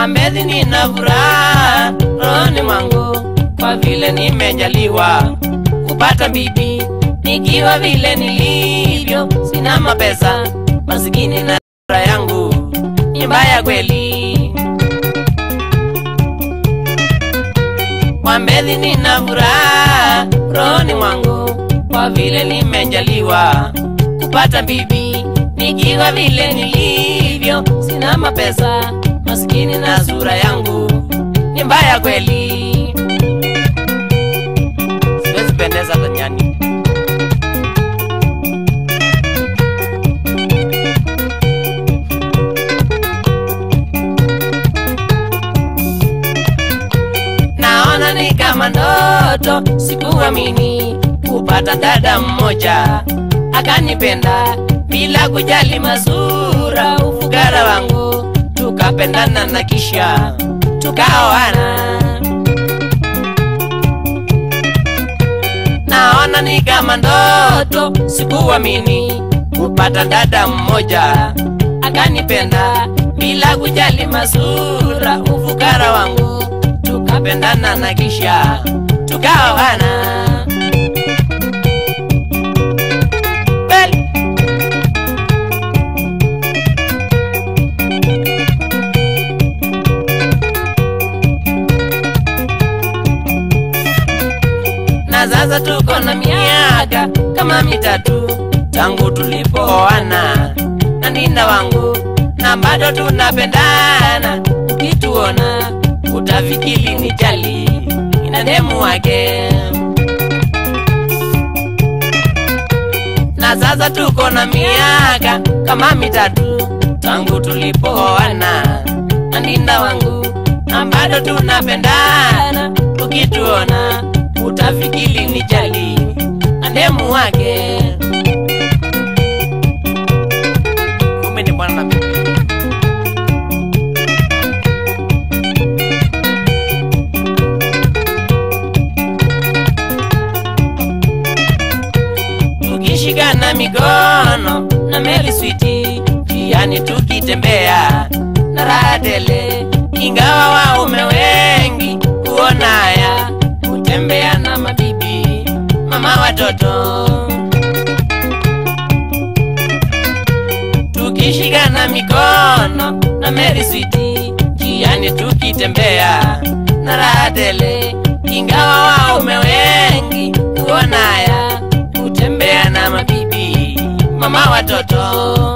Wambezi nina furaha rohoni mwangu kwa vile nimejaliwa kupata bibi nikiwa vile nilivyo, sina mapesa, masikini na furaha yangu ni mbaya kweli. Wambezi nina furaha rohoni mwangu kwa vile nimejaliwa kupata bibi nikiwa vile nilivyo, sina mapesa, masikini na sura yangu ni mbaya kweli. Siwezi pendeza duniani. Naona ni kama ndoto, sikuamini kupata dada mmoja akanipenda bila kujali masura, ufugara wangu, tukapendana na kisha tukaoana. Naona ni kama ndoto, sikuamini kupata dada mmoja akanipenda bila kujali masura, ufukara wangu, tukapendana na kisha tukaoana. Bel- na sasa tuko na miaka kama mitatu tangu tulipooana na ninda wangu, na bado tunapendana. Ukituona utafikiri ni jali ina demu wake, na sasa tuko na miaka kama mitatu tangu tulipooana na ninda wangu, na bado tunapendana. Ukituona utafikiri ni jali na demu wake. Kumbe ni bwana na bibi. tukishikana mikono na meli switi jiani tukitembea na raha tele, ingawa waume wengi huona haya kutembea na mabibi mama watoto. Tukishikana mikono na meli switi jiani tukitembea na raha tele, ingawa waume wengi huona haya kutembea na mabibi mama watoto.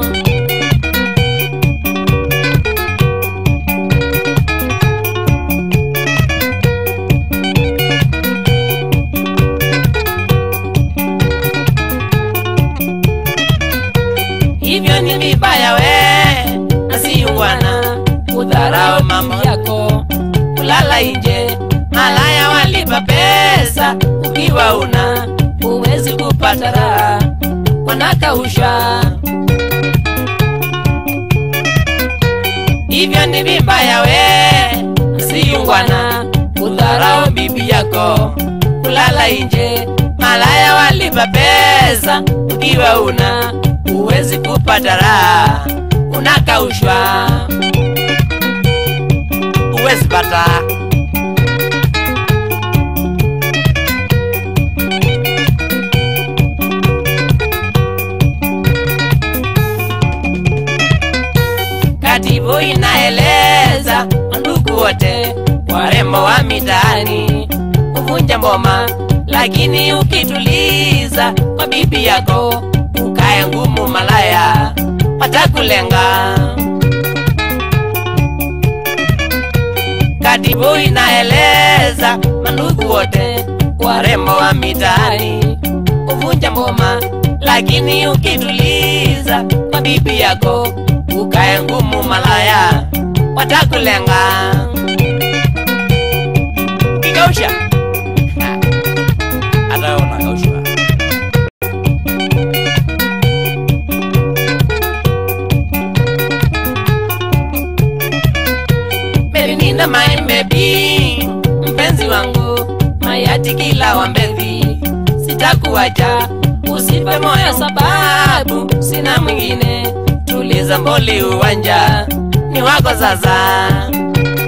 Hivyo ni vibaya we nasiungwana kudharau mambo yako, kulala nje, malaya walipa pesa, ukiwa una huwezi kupata raha, wanakausha. Hivyo ni vibaya we nasiungwana kudharau bibi yako, kulala nje, malaya walipa pesa, ukiwa una huwezi kupata raha, unakaushwa, huwezi pata. Katibu inaeleza ndugu wote warembo wa mitaani uvunja mboma, lakini ukituliza kwa bibi yako ukae ngumu, malaya watakulenga. Katibu inaeleza mandugu wote warembo wa mitaani uvunja mboma, lakini ukituliza kwa bibi yako ukae ngumu, malaya watakulenga. Ukikausha ha, hata wewe unakaushwa. Melinda my baby, mpenzi wangu, mayati kila wambezi, sitakuacha usife moyo, sababu sina mwingine. Tuliza mboli, uwanja ni wako sasa.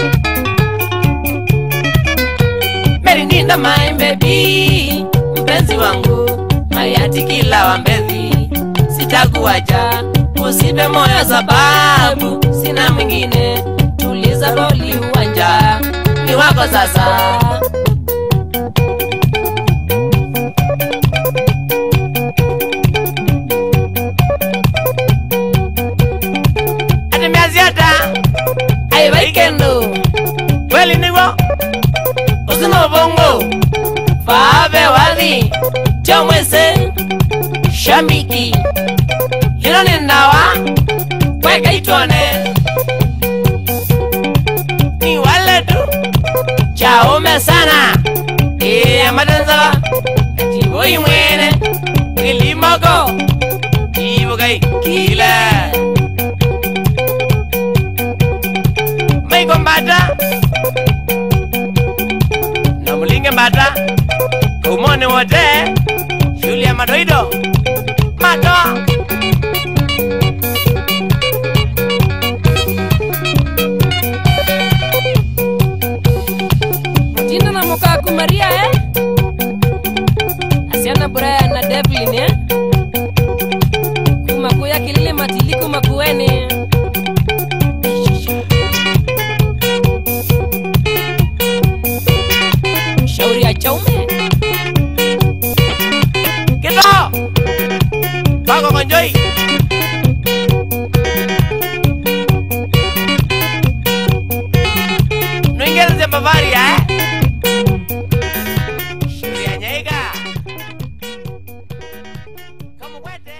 linda my baby mpenzi wangu hayati kila wambezi sitakuacha usipe moyo sababu sina mwingine tuliza boli uwanja ni wako sasa atimiaziata aivaikendo kweli niguo usina ubongo fave wathi chomwese shamiki hilo ni ndawa kweka itone ni wale tu chaume sana iya matanzala tivoyi mwene ilimoko tivokai kile maiko mbata nomulinge mbata kumone wote shuli ya madoido matoa Mtindo na Mukaku Maria eh? Asiana Brian na Devlin eh? Kumakuya kilile matili kumakuene Shauri ya chaume kito kwako konjoi nuingereze bavaria eh? shuli ya nyaiga kamukwete